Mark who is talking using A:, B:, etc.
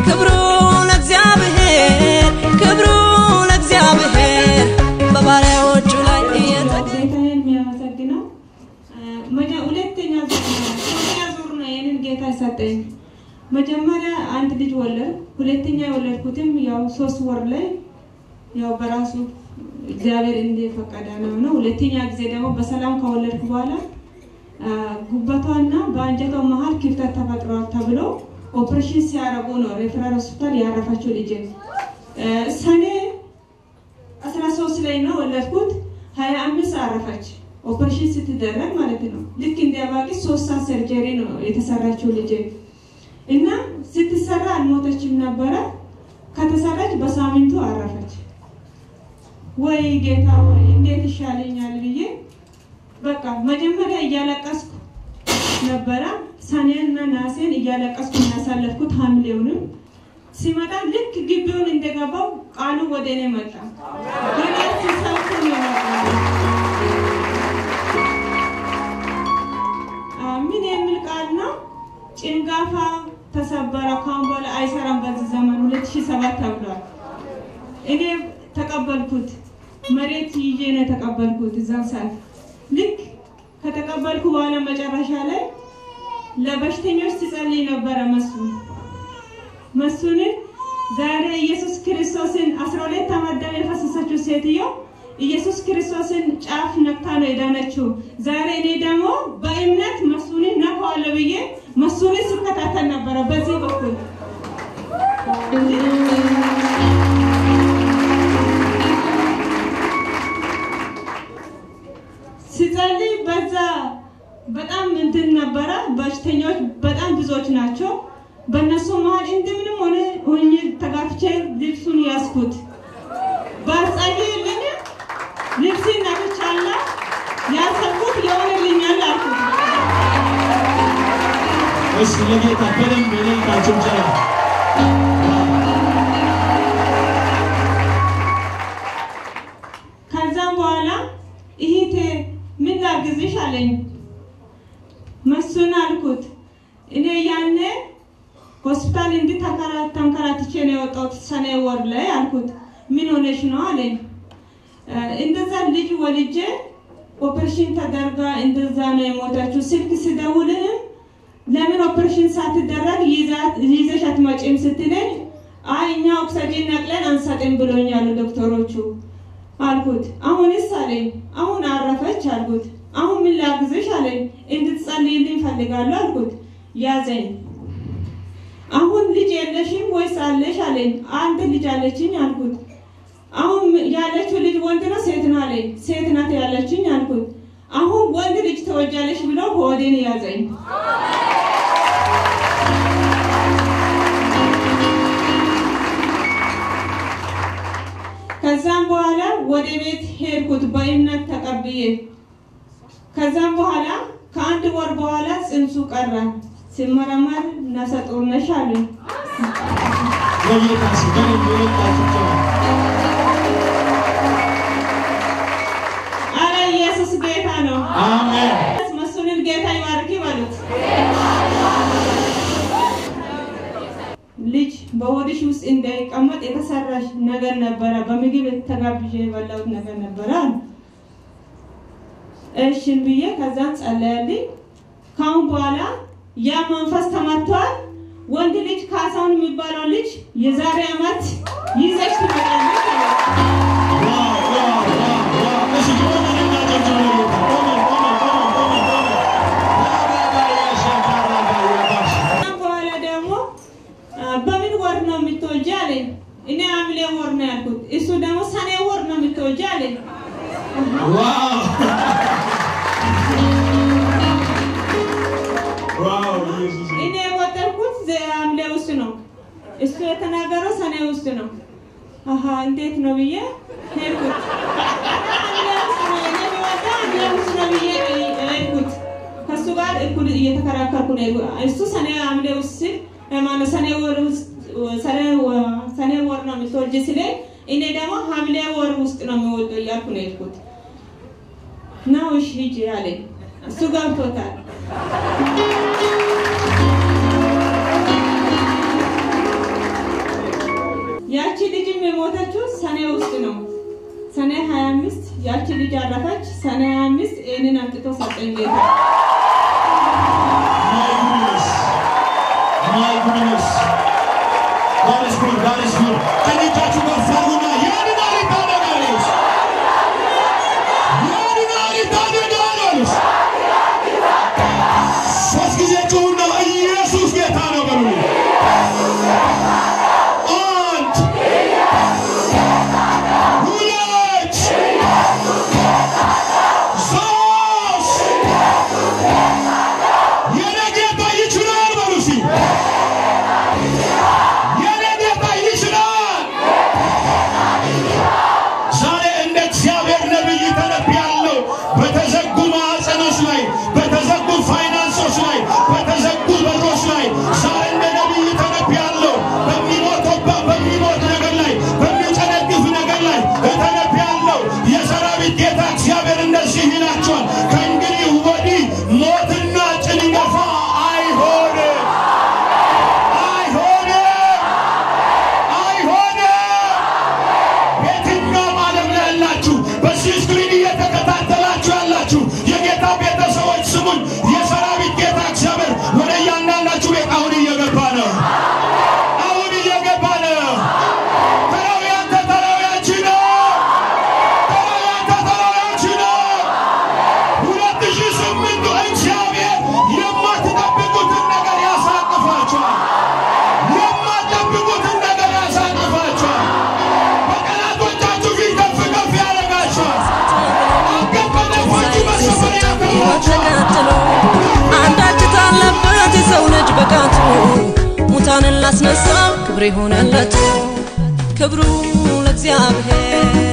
A: ክብሩ ለእግዚአብሔር ክብሩ ለእግዚአብሔር በባሪያዎቹ ላይ እየተ
B: ጌታዬን የሚያመሰግነው መጀ- ሁለተኛ ዙር ነው ሶስተኛ ዙር ነው ይህንን ጌታ ሰጠኝ። መጀመሪያ አንድ ልጅ ወለድ፣ ሁለተኛ የወለድኩትም ያው ሶስት ወር ላይ ያው በራሱ እግዚአብሔር እንደፈቀደ ነው ነው። ሁለተኛ ጊዜ ደግሞ በሰላም ከወለድኩ በኋላ አ፣ ጉበቷና በአንጀቷ መሀል ክፍተት ተፈጥሯል ተብሎ ኦፕሬሽን ሲያደርጉ ነው ሬፈራል ሆስፒታል ያረፈችው ልጅ ሰኔ አስራ ሶስት ላይ ነው ወለድኩት። ሀያ አምስት አረፈች ኦፕሬሽን ስትደረግ ማለት ነው። ልክ እንደ አባቂ ሶስት ሰዓት ሰርጀሪ ነው የተሰራችው ልጅ እና ስትሰራ አልሞተችም ነበረ። ከተሰራች በሳምንቱ አረፈች። ወይ ጌታ ወይ እንዴት ይሻለኛል ብዬ በቃ መጀመሪያ እያለቀስኩ ነበረ። ሰኔና ናሴን እያለቀስኩ እናሳለፍኩት ሐምሌውንም ሲመጣ ልክ ግቢውን እንደገባው ቃሉ ወደ እኔ መጣ። ገና ሲሰብክ ነው የመጣው። አ፣ ምን የሚል ቃል ነው? ጭንጋፋ ተሰበረ፣ ካሁን በኋላ አይሰራም በዚህ ዘመን 2007 ተብሏል። እኔ ተቀበልኩት። መሬት ይዤ ነው የተቀበልኩት እዛን ሰዓት ልክ ከተቀበልኩ በኋላ መጨረሻ ላይ ለበሽተኞች ትጸልይ ነበረ መስፍን መስፍንን ዛሬ ኢየሱስ ክርስቶስን 12 ዓመት ደም የፈሰሰችው ሴትዮ ኢየሱስ ክርስቶስን ጫፍ ነክታ ነው የዳነችው። ዛሬ እኔ ደግሞ በእምነት መስፍንን ነካዋለሁ ብዬ መስፍንን ስከታተል ነበረ በዚህ በኩል ሲጸልይ በዛ በጣም እንትን ነበረ። በሽተኞች በጣም ብዙዎች ናቸው። በእነሱ መሀል እንደምንም ሆነ ሆኜ ተጋፍቼ ልብሱን ያዝኩት። ባጸልይልኝ ልብሴን ነክቻለሁ። ያሰብኩት የሆነልኛል አልኩት።
C: እስኪ ለጌታ በደንብ የሌላቸው ጨላ
B: ከዛም በኋላ እህቴ ምን ላግዝሽ አለኝ። መስፍን አልኩት። እኔ ያኔ ሆስፒታል እንዲህ ተንከራ- ተንከራትቼ ነው የወጣሁት ሰኔ ወር ላይ አልኩት። ምን ሆነሽ ነው አለኝ። እ፣ እንደዛ ልጅ ወልጄ ኦፕሬሽን ተደርጋ እንደዛ ነው የሞተችው። ስልክ ስደውልህም ለምን ኦፕሬሽን ሳትደረግ ይዛ- ይዘሽ አትመጪም ስትለኝ አይ እኛ ኦክሰጂን ነቅለን አንሰጥም ብሎኛሉ ዶክተሮቹ አልኩት። አሁንስ አለኝ። አሁን አረፈች አልኩት። አሁን ምን ላግዝሽ አለኝ። እንድትጸልይልኝ ፈልጋለሁ አልኩት። ያዘኝ። አሁን ልጅ የለሽም ወይስ አለሽ አለኝ። አንድ ልጅ አለችኝ አልኩት። አሁን ያለችው ልጅ ወንድ ነው ሴት ነው አለኝ። ሴት ናት ያለችኝ አልኩት። አሁን ወንድ ልጅ ተወጃለሽ ብሎ ሆዴን ያዘኝ። ከዛም በኋላ ወደ ቤት ሄድኩት በእምነት ተቀብዬ። ከዛም በኋላ ከአንድ ወር በኋላ ጽንሱ ቀረ። ሲመረመር ነፍሰ ጡር ነሽ አሉኝ።
C: ለጌታ እስኪ በደንብ የሌላቸው ጨላ
B: አረ ኢየሱስ ጌታ ነው።
C: አሜን
B: መስፍንን ጌታ ይባርክ ይበሉት። ልጅ በሆድሽ ውስጥ እንዳይቀመጥ የተሰራሽ ነገር ነበረ። በምግብ ተጋብዤ የበላሁት ነገር ነበረ አሉ። እሽን ብዬ ከዛም ጸለያልኝ። ካሁን በኋላ ያ መንፈስ ተመቷል። ወንድ ልጅ ካሳሁን የሚባለው ልጅ የዛሬ ዓመት ይዘሽ ትመጣለች አለ።
C: ዋው ዋው ዋው ዋው እስኪ ቆመን እናጨብጭብ ለጌታ ቆመን ቆመን ቆመን ቆመን ቆመን ራባባያ ሻካራባያ
B: ከዛም በኋላ ደግሞ አ፣ በምን ወር ነው የምትወልጂ አለኝ። እኔ ሐምሌ ወር ነው ያልኩት። እሱ ደግሞ ሰኔ ወር ነው የምትወልጂ አለኝ።
C: ዋው ዋው ኢየሱስ
B: እኔ የቆጠርኩት ዘ- ሐምሌ ውስጥ ነው። እሱ የተናገረው ሰኔ ውስጥ ነው። አሀ እንዴት ነው ብዬ ሄድኩት። ሐምሌ ውስጥ ነው እኔ የምወጣው ሐምሌ ውስጥ ነው ብዬ ሄድኩት። ከእሱ ጋር እኩል እየተከራከርኩ ነው። የሄድኩት። እሱ ሰኔ ሐምሌ ውስጥ ሲል ማነው ሰኔ ወር ውስጥ ሰኔ ወ- ሰኔ ወር ነው የምትወልጂ ሲለኝ እኔ ደግሞ ሐምሌ ወር ውስጥ ነው የሚወልደው እያልኩ ነው የሄድኩት። ነው እሺ ሂጂ አለኝ። እሱ ገብቶታል። ሰኔ 25 ያቺ ልጅ አረፈች። ሰኔ 25 ይህንን አምጥቶ ሰጠኝ ጌታ።
C: My goodness. My goodness. God is good. God is good. ቀኝቻችሁ ከፍ አድርጉና ያድናል ይታደጋል ይሉስ። ያድናል ይታደጋል ይሉስ። ሶስት ጊዜ ጩኹና ኢየሱስ ጌታ ነው በሉ። አንድ ሁለት ሶስት የኔ ጌታ ይችላል በሉ እስኪ። የኔ ጌታ ይችላል። ዛሬ እንደ እግዚአብሔር ነቢይ ተነብያለሁ። በተዘጉ ማዕፀኖች ላይ፣ በተዘጉ ፋይናንሶች ላይ፣ በተዘጉ በሮች ላይ ዛሬ እንደ ነቢይ ተነብያለሁ። በሚሞተው በሚሞት ነገር ላይ፣ በሚጨነግፍ ነገር ላይ ተነብያለሁ። የሰራዊት ጌታ እግዚአብሔር እንደዚህ ይላቸዋል። ከእንግዲህ ወዲህ ሞትና ጭንገፋ አይሆንም፣ አይሆንም፣ አይሆንም። የትኛውም ዓለም ላይ ያላችሁ በዚህ ስክሪን እየተከታተላችሁ ያላችሁ የጌታ ቤተሰቦች ስሙን። የሰራዊት ጌታ እግዚአብሔር ወደ እያንዳንዳችሁ ቤት አሁን እየገባ ነው። አሁን እየገባ ነው። ተራው ያንተ ተራው ያንቺ ነው። ተራው ያንተ ተራው ያንቺ ነው። ሁለት ሺህ ስምንቱ እግዚአብሔር የማትጠብቁትን ነገር ያሳቅፋችኋል። የማትጠብቁትን ነገር ያሳቅፋችኋል። በጠላቶቻችሁ ፊት ከፍ ከፍ ያደርጋችኋል። አንገት በደፋችሁ መሰፈሪያ ያከብራችኋል።
A: ተቀጥሎ አንዳች ካለበት የሰው ልጅ በቃቱ ሙታንን ላስነሳ ክብር የሆነለት ክብሩ ለእግዚአብሔር